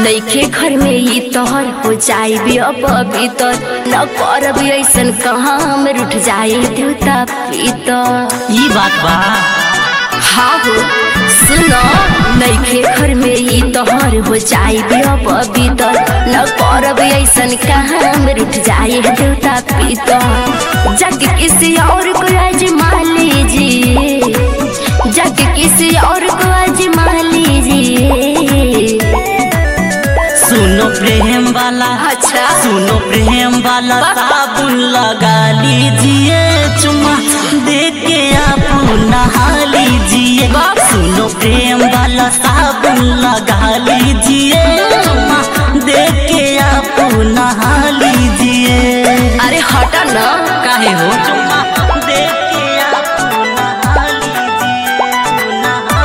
नइखे घर में ई तोहर हो जाई भी अपवित्र न करब ऐसन काम रूठ जाए देवता पितर ई बात बा हाँ हो सुनो नइखे घर में ई तोहर हो जाई भी अपवित्र न करब ऐसन काम रूठ जाए देवता पितर जग किसी और को आजमा लीजिए जग किसी और को आजमा लीजिए सुनो प्रेम वाला अच्छा सुनो प्रेम वाला साबुन लगा लीजिए चुमा दे के आप नहा लीजिए सुनो प्रेम वाला साबुन लगा लीजिए चुमा दे के आप नहा लीजिए अरे हटा ना काहे हो चुमा दे के आप नहा लीजिए नहा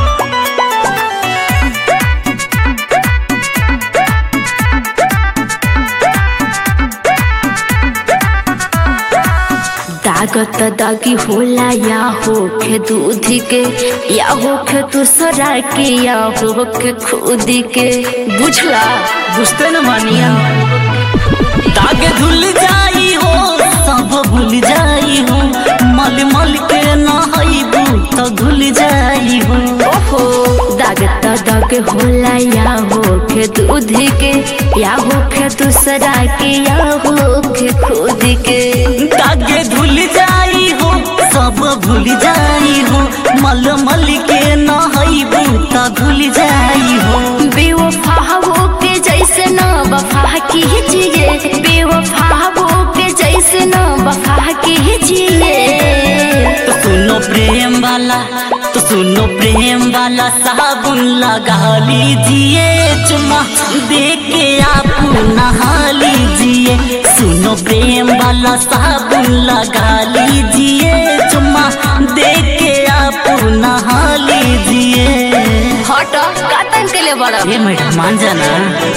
दागत दागी होला या होखे दूध के या होखे दूसरा के या होखे खुद के बुझला बुझते न मानिया दाग धुल जाई हो सब भूल जाई हो मल मल के नहाइबू तो धुल जाई हो ओहो दागत दाग होला या होखे दूध के या होखे दूसरा के या होखे खुद के दाग धुल जाई हो सब भूल जाई हो मल मल के नहाइबू तो धुल जाई हो बेवफा हो के जैसे ना वफा कीजिए बेवफा हो के जैसे ना वफा कीजिए तो सुनो प्रेम वाला तो सुनो प्रेम वाला साबुन लगा लीजिए चुमा दे के आप नहा लीजिए सुनो प्रेम वाला साबुन लगा लीजिए चुमा दे के आप नहा लीजिए हट कातन के लिए बड़ा ये मैडम मान जाना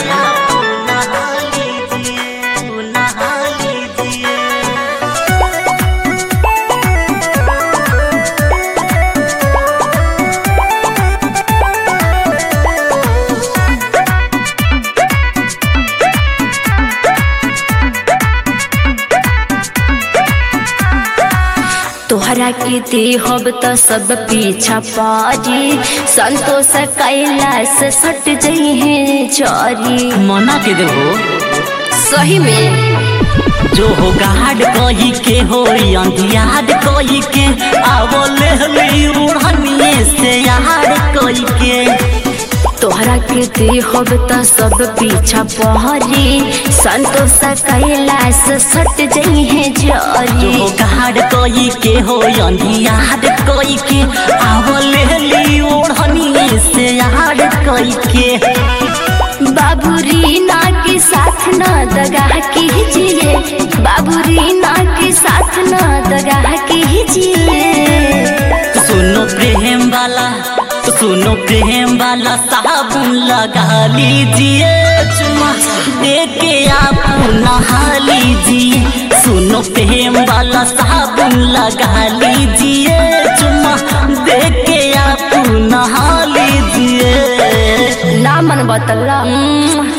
तोहरा के देहब त सब पीछा पारी संतोष कैलाश सट जई है चरी मना के देहो सही में जो हो गाड कही के हो अंधियाड कही के आवले हली उड़निए से यार कही के तोहरा के देहब त सब पीछा पहरी संतोष कैलाश सट जई है जो जरी हो गाड कही के हो अंधियाड कही के आवले हली उड़निए से यार कही के बाबू रीना के साथ न दगा कीजिए बाबू रीना के साथ न दगा कीजिए तो सुनो प्रेम वाला तो सुनो प्रेम वाला साबुन लगा लीजिए चुमा दे के आप नहा लीजिए सुनो प्रेम वाला साबुन लगा लीजिए चुमा दे के आप नहा लीजिए ना मन बतला